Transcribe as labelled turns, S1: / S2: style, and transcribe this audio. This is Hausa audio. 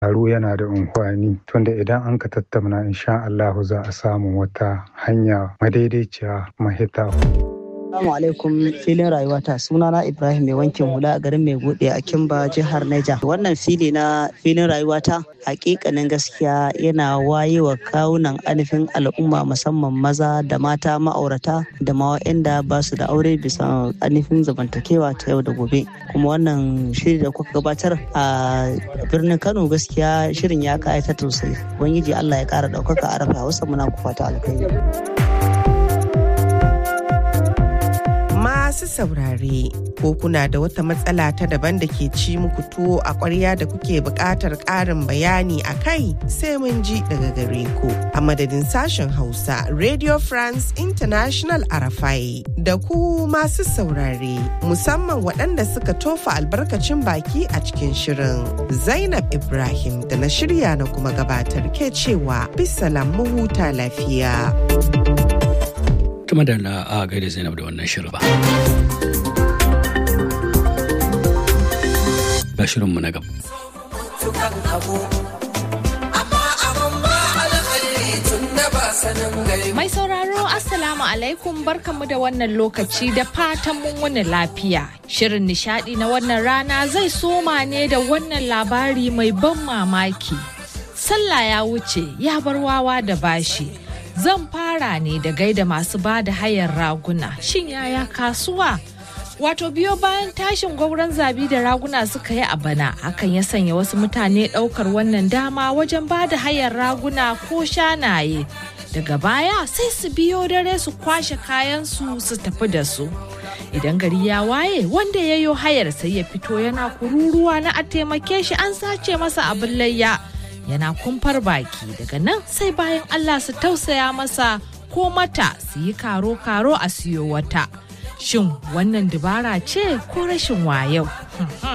S1: taro yana da amfani tunda idan an ka tattauna insha Allah za a samu wata hanya madaidaiciya mahita.
S2: Assalamu alaikum filin rayuwata sunana Ibrahim mai wankin hula a garin mai bude a Kimba jihar Niger. Wannan fili na filin rayuwata hakikanin gaskiya yana waye wa kawunan anifin al'umma musamman maza da mata ma'aurata da ma waɗanda ba su da aure bisa anifin zamantakewa ta yau da gobe. Kuma wannan shiri da kuka gabatar a birnin Kano gaskiya shirin ya kayata sosai. Ubangiji Allah ya kara ɗaukaka a rafa wasu muna ku fata alkhairi.
S3: masu saurare ko kuna da wata matsala ta daban da ke ci muku tuwo a ƙwarya da kuke buƙatar ƙarin bayani a kai sai mun ji daga gare ku a madadin sashen hausa radio france international arafai da ku masu saurare musamman waɗanda suka tofa albarkacin baki a cikin shirin zainab ibrahim da na shirya na kuma gabatar ke cewa bisalam mu huta lafiya.
S4: kuma da na a gaida zainab da wannan shirin ba ga shirinmu na gaba
S5: Mai sauraro Assalamu alaikum barkanmu da wannan lokaci da fatan mun wani lafiya. Shirin nishadi na wannan rana zai soma ne da wannan labari mai ban mamaki. Sallah ya wuce ya bar wawa da bashi. zan fara ne da gaida masu ba da hayar raguna shin yaya kasuwa wato biyo bayan tashin gwauron zabi da raguna suka yi a bana hakan ya sanya wasu mutane ɗaukar wannan dama wajen ba da hayar raguna ko shanaye daga baya sai su biyo dare su kwashe kayansu su tafi da su idan gari ya waye wanda ya yo hayar sai ya fito yana kururuwa na a taimake shi an sace masa abin layya yana kumfar baki daga nan sai bayan Allah su tausaya masa ko mata su yi karo-karo a siyo wata. Shin wannan dabara ce ko rashin wayo?